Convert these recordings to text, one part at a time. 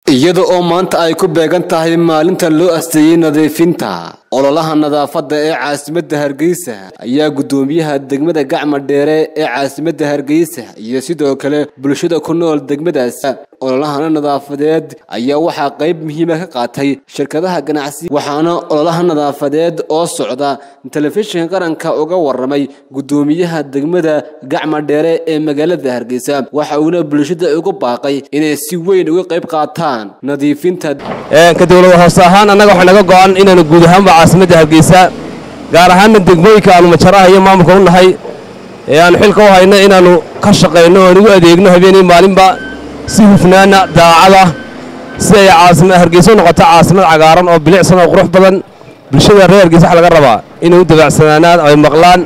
iyada oo maanta ay ku beegan tahay maalinta loo asteeyey nadiifinta ololaha nadaafadda ee caasimadda hargeysa ayaa guddoomiyaha degmada gacma dheere ee caasimadda hargeysa iyo sidoo kale bulshada ku nool degmadaas ololahana nadaafadeed ayaa waxaa qayb muhiima ka qaatay shirkadaha ganacsi waxaana ololaha nadaafadeed oo socda telefishinka qaranka uga waramay guddoomiyaha degmada gacma dheere ee magaalada hargeysa waxa uuna bulshada ugu baaqay inay si weyn uga qayb qaataan nadiifinta ka dowlada hoose ahaan annaga waxaa naga go'an inaanu guud ahaanba caasimadda hargeysa gaar ahaanna degmooyinka aanu majaraha iyo maamulka u nahay ee aanu xilka u hayno inaannu ka shaqayno oan ugu adeegno habeenii maalinba si hufnaana daacada si ay hargeysa u noqoto caasimad cagaaran oo bilicsan oo qurux badan bulshada reer hargeysa waxa laga rabaa inay u dabacsanaanaan ay maqlaan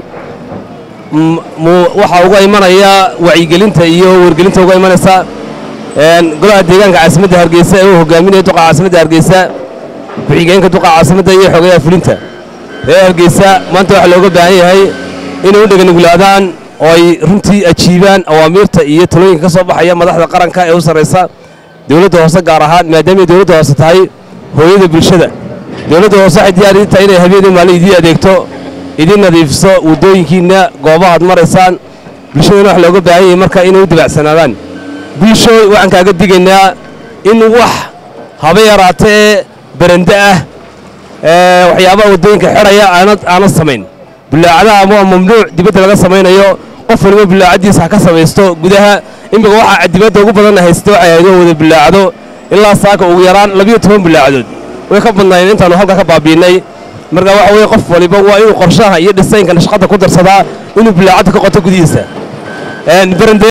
waxaa uga imanaya wacyigelinta iyo wargelinta uga imanaysa golaha deegaanka caasimadda hargeysa ee uu hogaaminaya duqa caasimadda hargeysa ku-xigeenka duqa caasimadda iyo xogayaha fulinta reer hargeysa maanta waxaa looga baahan yahay inay u dheganuglaadaan oo ay runtii ajiibaan awaamiirta iyo talooyinka ka soo baxaya madaxda qaranka ee u sarraysa dowladda hoose gaar ahaan maadaamay dowladda hoose tahay hooyada bulshada dowladda hoose waxay diyaar idin tahay inay habeenii maalin idiin adeegto idiin nadiifiso waddooyinkiinna goobahaad maraysaan bulshadana wax looga baahan yahay marka inay u dabacsanaadaan bulsho waxaan kaaga digaynaa in wax haba yaraata ee barande ah waxyaabaha waddooyinka xidhaya aanad samayn bullaacadaha ama mamnuuc dibadda laga samaynayo qof waliba bullaacaddiisa ha ka samaysto gudaha imika waxaa dibadda ugu badanna haysta waxay ahayd oo wada bullaacdo ilaa saaka ugu yaraan labiyo toban bullaacadood way ka badnaayeen intaannu halka ka baabiinnay marka waxa weye qof waliba waa inuu qorshaha iyo dhisaynka nashqadda ku darsadaa inuu bullaacadda ka qoto gudihiisa